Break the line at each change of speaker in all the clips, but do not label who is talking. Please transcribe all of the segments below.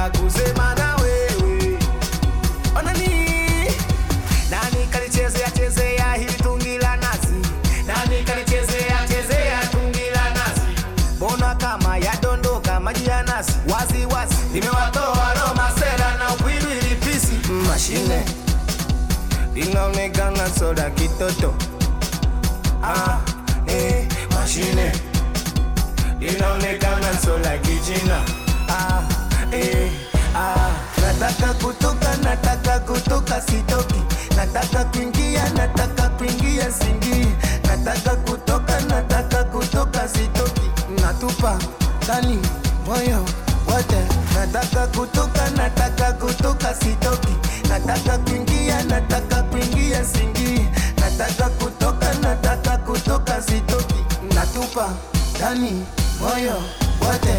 nataka kusema na wewe onani nani kalichezea chezea hili tungi la nazi nani kalichezea chezea tungi la nazi mbona kama yadondoka maji ya nasi wazi wazi limewatoa Roma sera na upwili lipisi mashine linaonekana soda kitoto ah, eh, mashine linaonekana sola kijina ah, eh, ah. nataka kutoka nataka kutoka sitoki nataka kuingia nataka kuingia singi nataka kutoka nataka kutoka sitoki natupa ndani moyo wote nataka kutoka nataka kutoka sitoki nataka kuingia nataka kuingia singi nataka kutoka nataka kutoka sitoki natupa ndani moyo wote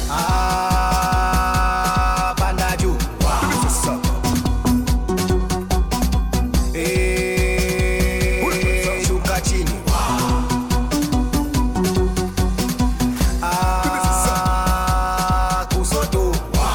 ah, panda juu Eh, shuka chini Ah, kusoto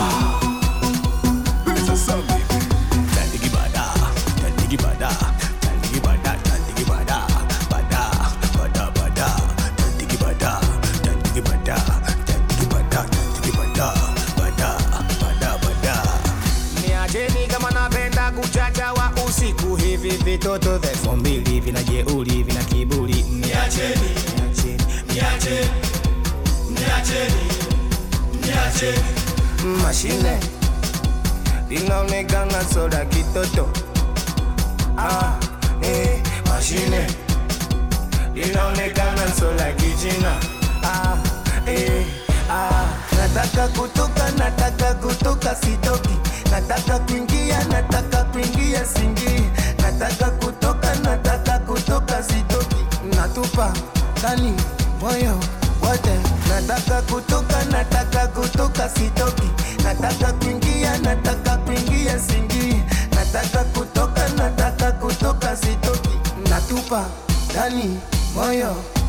Tandigi bada, tandigi bada, tandigi bada, tandigi bada, bada, bada, bada, tandigi bada, tandigi bada, tandigi bada, tandigi bada, bada, bada, bada. Niacheni kama napenda kuchacha wa usiku hivi vitoto vya elfu mbili vina jeuri vina kiburi niacheni niacheni niacheni niacheni niacheni mashine linaonekana soda kitoto ah, eh, mashine linaonekana soda kijina ah, eh, ah. nataka kutoka nataka kutoka sitoki nataka kuingia nataka kuingia singi nataka kutoka nataka kutoka sitoki natupa ndani moyo wote nataka kutoka nataka kutoka sitoki nataka kuingia nataka kuingia singi nataka kutoka nataka kutoka sitoki natupa ndani moyo